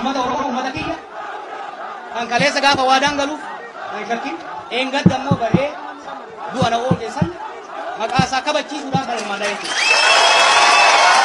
uummata Oromoo uummata kiyya kan kaleessa gaafa waadaan galuuf kan shakkin eengadda immoo baree du'a na oolche san maqaa isaa kabachiisuudhaan kan hirmaata jechuudha.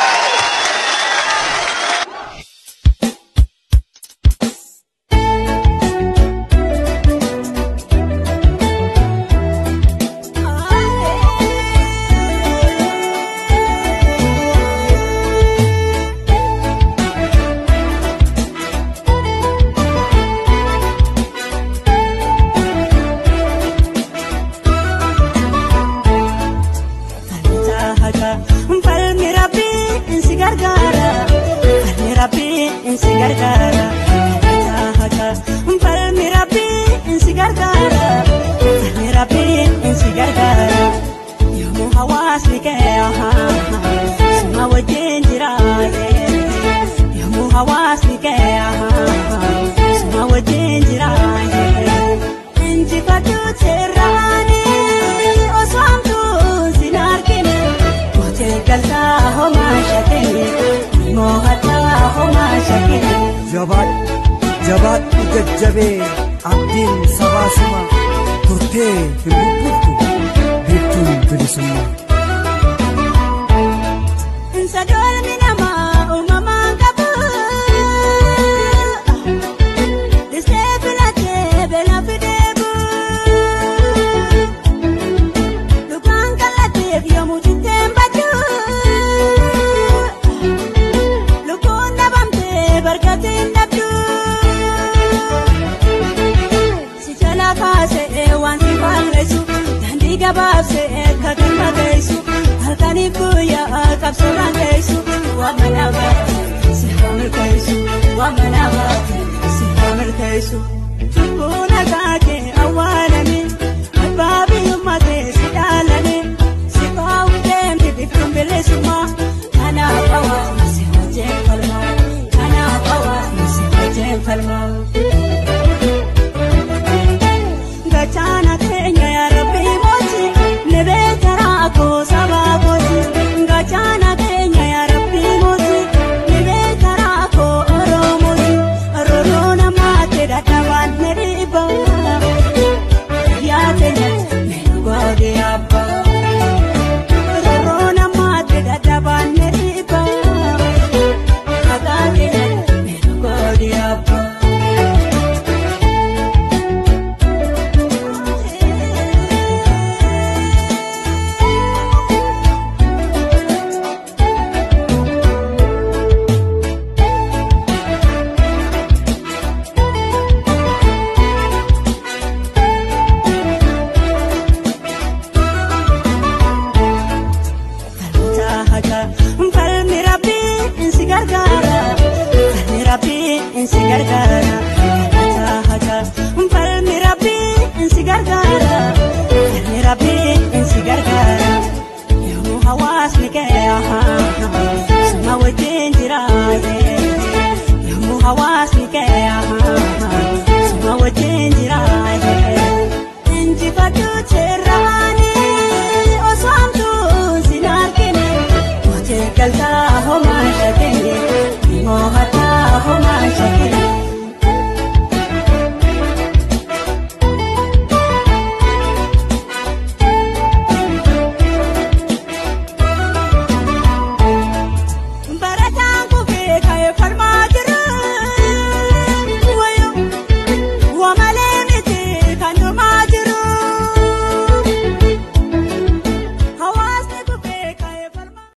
Falmi rabbii si gargaara. Falmi rabbii si gargaara. Falmi rabbii si gargaara. Falmi rabbii si gargaara. Yommuu hawaasni kee suma wajjin jira. Yommuu hawaasni kee suma wajjin jira. Injifadhu seerraanii osoo hamtuu sin argine. Mootee galtaa homaa shakine. Moohataa homaa shakine. jabaadhu jabaadhu jajjabee abdiin sabaasuma turtee hin bubbuftu biiftuun bilisummaa. Insa dolmi namaa uumamaan qabu. Dhistee filatee beela fideebu. Dhugaan kallatteef yommuu jitteen baddu. Lubbuun dhabamtee bargatiin dhabdu. Si jala kaasee waan si falleessu daandii gabaabsee kakuu mageessu halkaniif guyyaa qabsoo dandeessu waan mana baate si haa milkeessu waan mana baate si haa milkeessu.